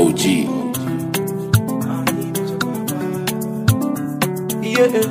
OG. Yeah.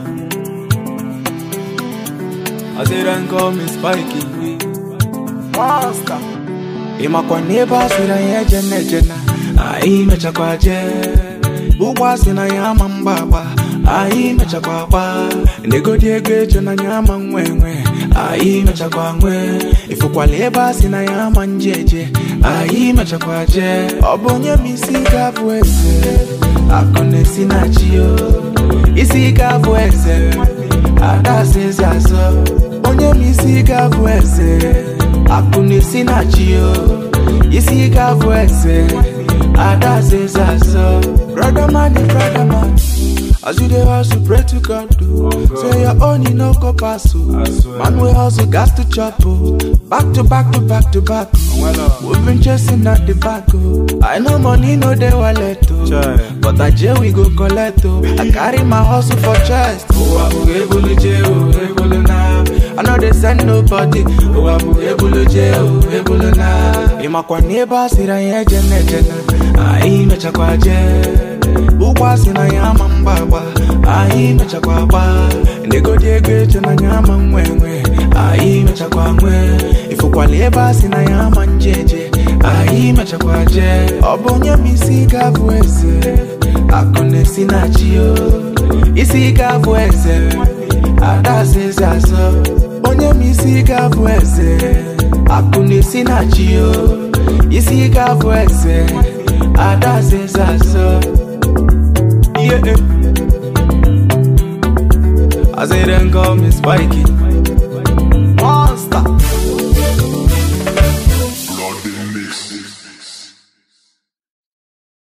I say then call me Spikey. Master. ịmakwa na ebe a sịrị anyị eje na-eje na anyị mechakwa jee ụgbọ asị na ya ama mgba agba anyị mechakwa gba negodi ego eche na ya ama nwe nwe anyị mechakwa nwe ịfụkwala ebe a sị na ya ama nje eje anyị mechakwa jee ọ bụ onye ma isi ga-abụ eze akụ na-esi na chi o isi ga-abụ eze ada asa eze azọ onye ma isi ga-abụ eze akụ na-esi na chi o isi ga-abụ eze ada asa eze azọ brother man is brother man as you dey hustle pray to god o say your own e no go pass o man wey hustle gas to chop o back to back to back to back o we been chasing at the back o i know money no dey wallet o but aje we go collect o i carry my hustle for chest ụwa bụ ebulu je o ebulu na i no dey send nobody ụwa bụ ebulu je o ebulu na ịmakwa na ebe a sịrị anyị eje na-eje na anyị mechakwa jee ụgbọ asị na ya ama mgba agba anyị mechakwa gba negodi ego eche na ya ama nwe nwe anyị mechakwa nwe ịfụkwala ebe a sị na ya ama nje eje anyị mechakwa jee ọ bụ onye ma isi ga-abụ eze akụ na-esi na chi o isi ga-abụ eze ada asa eze azọ onye ma isi ga-abụ eze akụ na-esi na chi o isi ga-abụ eze ada asa eze azọ Yeah. I say then call me Spikey.